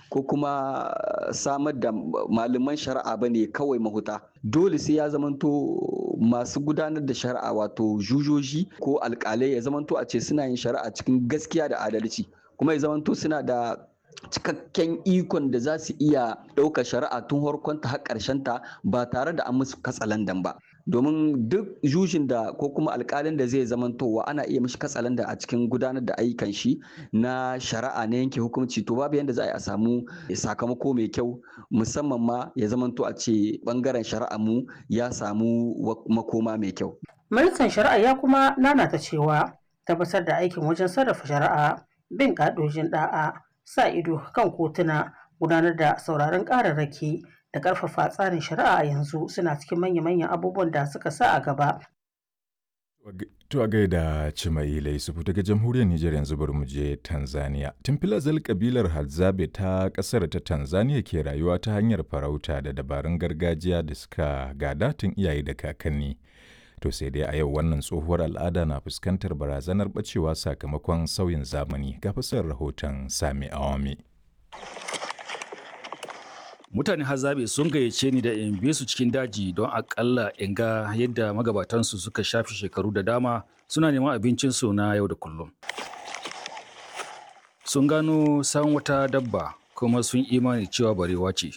ko kuma samar da malaman shari'a ba ne kawai mahuta dole sai ya zamanto masu gudanar da shari'a wato jujoji ko alkalai ya zamanto a ce suna yin shari'a cikin gaskiya da adalci kuma ya zamanto suna da cikakken ikon da za su iya ɗaukar shari'a tun harkonta har ta ba tare da an musu katsalandan ba domin duk jujin da ko kuma alkalin da zai zamantowa ana iya mishi katsalanda a cikin gudanar da ayyukan shi na shari'a na yanke hukunci to babu yadda za a yi a samu sakamako mai kyau musamman ma ya zamanto a ce bangaren shari'a mu ya samu makoma mai kyau. Ministan shari'a ya kuma nanata cewa tabbatar da aikin wajen sarrafa shari'a bin ƙa'idojin ɗa'a sa ido kan kotuna gudanar da sauraron ƙararraki da ƙarfafa tsarin shari'a a yanzu suna cikin manya-manyan abubuwan da suka sa a gaba. To a gaida Cimaila Yusufu daga jamhuriyar Nijar yanzu bari mu je Tanzania. Tun filazal kabilar Hadzabe ta ƙasar ta Tanzania ke rayuwa ta hanyar farauta da dabarun gargajiya da suka gada tun iyaye da kakanni. To sai dai a yau wannan tsohuwar al'ada na fuskantar barazanar bacewa sakamakon sauyin zamani ga fasar rahoton Sami Awami. mutane hazabe sun gayyace ni da in bi su cikin daji don akalla in ga yadda magabatansu suka shafi shekaru da dama suna neman abincinsu na yau da kullum sun gano san wata dabba kuma sun imani cewa barewa ce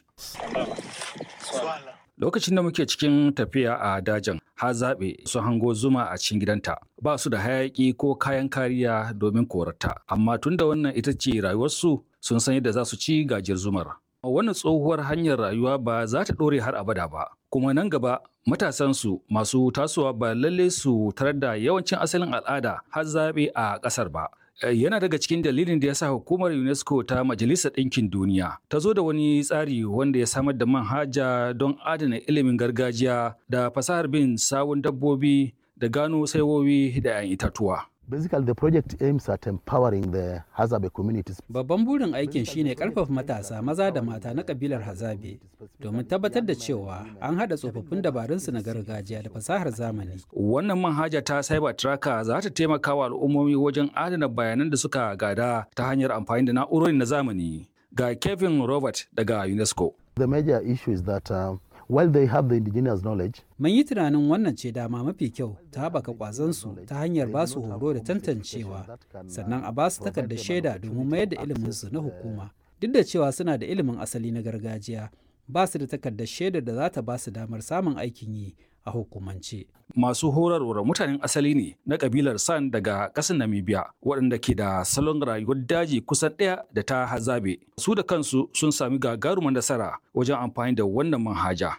lokacin da muke cikin tafiya a dajin hazabe sun hango zuma a cikin gidanta ba su da hayaki ko kayan kariya domin korata amma tunda wannan ita ce rayuwarsu sun san yadda za su ci gajiyar zumar wannan tsohuwar hanyar rayuwa ba za ta ɗore har abada ba kuma nan gaba matasansu masu tasowa ba lalle su tarar da yawancin asalin al'ada har zaɓe a ƙasar ba yana daga cikin dalilin da ya sa hukumar unesco ta majalisar ɗinkin duniya ta zo da wani tsari wanda ya samar da manhaja don adana ilimin gargajiya da fasahar bin sawun dabbobi da gano saiwowi da 'yan itatuwa Basically, the project aims at empowering the Hazabe communities. Babban burin aikin shine karfafa matasa maza da mata na kabilar Hazabe domin tabbatar da cewa an haɗa tsofaffin dabarunsu na gargajiya da fasahar zamani. Wannan manhaja ta Cyber Tracker za ta taimaka wa al'ummomi wajen adana bayanan da suka gada ta hanyar amfani da na'urori na zamani. Ga Kevin Robert daga UNESCO. The major issue is that uh, while they have the indigenous knowledge, Mun yi tunanin wannan ce dama mafi kyau ta haɓaka ƙwazonsu ta hanyar ba su horo da tantancewa, sannan a ba su takardar shaida domin mayar da iliminsu na hukuma. Duk da cewa suna da ilimin asali na gargajiya, ba su da takardar shaidar da za ta ba su damar samun aikin yi a hukumance. Masu horarwar mutanen asali ne na kabilar San daga ƙasar Namibia waɗanda ke da salon rayuwar daji kusan ɗaya da ta hazabe. Su da kansu sun sami gagarumar nasara wajen amfani da wannan manhaja.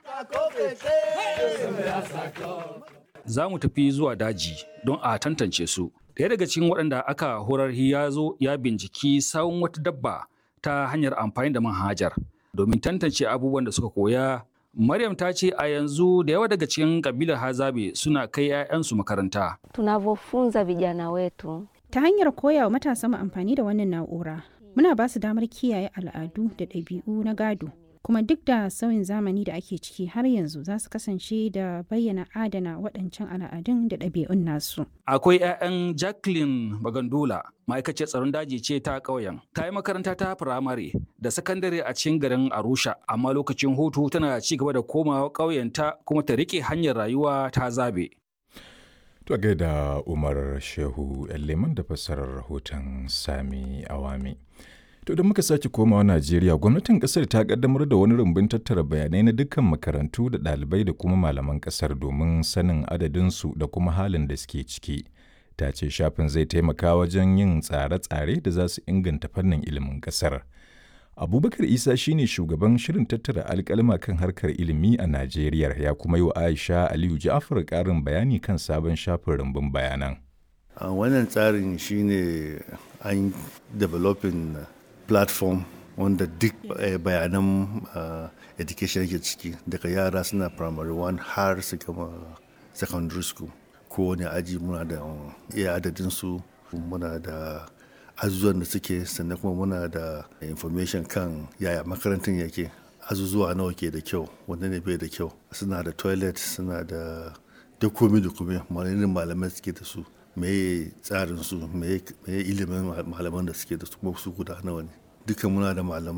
Za mu tafi zuwa daji don a tantance su. Ɗaya daga cikin waɗanda aka horar ya zo ya binciki sawun wata dabba ta hanyar amfani da manhajar domin tantance abubuwan da suka koya Maryam ta ce a yanzu da yawa daga cikin kabilar Hazabe suna kai 'ya'yansu makaranta. Tunavyofunza vijana wetu ta hanyar koya wa matasa mu amfani da wannan na'ura muna ba su damar kiyaye al'adu da ɗabi'u na gado kuma duk da sauyin zamani da ake ciki har yanzu za su kasance da bayyana adana waɗancan al'adun da ɗabi'un nasu. Akwai 'ya'yan Jacqueline Bagandola, ma'aikaciyar tsaron daji ce ta ƙauyen. Ta yi makaranta ta firamare da sakandare a cikin garin Arusha, amma lokacin hutu tana ci gaba da komawa ƙauyenta kuma ta riƙe hanyar rayuwa ta zabe. To gaida Umar Shehu Leman da fassarar rahoton Sami Awami. To da muka sake komawa Najeriya, gwamnatin kasar ta kaddamar da wani rumbun tattara bayanai na dukkan makarantu da ɗalibai da kuma malaman kasar domin sanin adadinsu da kuma halin da suke ciki. Ta ce shafin zai taimaka wajen yin tsare-tsare da za su inganta fannin ilimin kasar. Abubakar Isa shine shugaban shirin tattara alkalma kan harkar ilimi a Najeriya ya kuma yi wa Aisha Aliyu Ja'far ƙarin bayani kan sabon shafin rumbun bayanan. wannan tsarin shine an developing platform wanda duk bayanan education yake ciki daga yara suna primary one har su gama secondary school kowane aji muna da iya adadinsu muna da azuzuwan da suke sannan kuma muna da information kan yaya makarantar yake azuzuwa nawa ke da kyau wanda ne bai da kyau suna da toilet suna da duk komi da komi malamin malamai suke da su meye tsarin su meye ilimin malaman da suke da su kuma su guda nawa ne duka muna da malaman